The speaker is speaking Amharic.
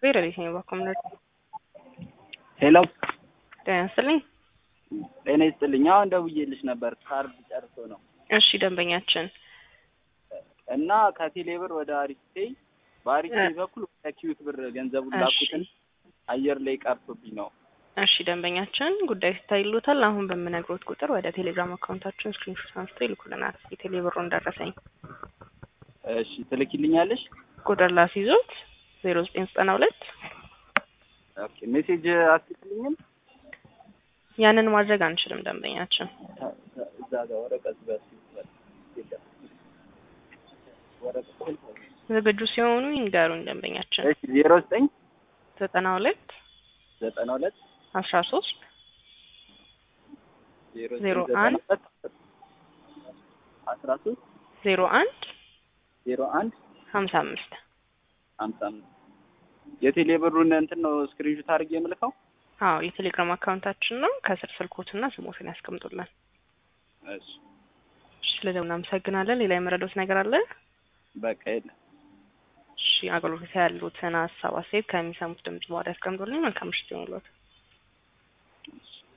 ሌሊት ነው ባኮምነር ሄሎ ጤና ይስጥልኝ። ጤና ይስጥልኝ። አሁን ደውዬልሽ ነበር ካርድ ጨርሶ ነው እሺ ደንበኛችን እና ከቴሌ ብር ወደ አሪስቴ በአሪስቴ በኩል ወደ ኪዩት ብር ገንዘቡን እሺ። ላኩትን አየር ላይ ቀርቶብኝ ነው። እሺ ደንበኛችን ጉዳይ ሲታይሎታል። አሁን በምነግሮት ቁጥር ወደ ቴሌግራም አካውንታችን ስክሪንሾት አንስቶ ይልኩልናል። የቴሌ ብሩን ደረሰኝ እሺ ትልኪልኛለሽ? ቁጥር ላስይዞት ዜሮ ዘጠኝ ዘጠና ሁለት ኦኬ ሜሴጅ አትልኝም? ያንን ማድረግ አንችልም ደንበኛችን እዛ ጋር ወረቀት በስ ወረቀት ዝግጁ ሲሆኑ ይንገሩኝ ደንበኛችን እሺ ዜሮ ዘጠኝ ዘጠና ሁለት ዘጠና ሁለት አስራ ሶስት ዜሮ ዜሮ ዘጠኝ ዘጠና አንድ ሁለት አስራ ሶስት ዜሮ አንድ ዜሮ አንድ ሀምሳ አምስት ሀምሳ አምስት የቴሌ ብሩን እንትን ነው ስክሪንሾት አድርጌ የምልከው። አዎ የቴሌግራም አካውንታችን ነው። ከስር ስልኮትና ስሞትን ያስቀምጡልን። እሺ እሺ ስለዚህ እናመሰግናለን። ሌላ የመረዶት ነገር አለ? በቃ የለም። እሺ አገልግሎት ያሉትን ሀሳብ አስተያየት ከሚሰሙት ድምጽ በኋላ ያስቀምጡልኝ። መልካም ምሽት ይሁንልዎት። እሺ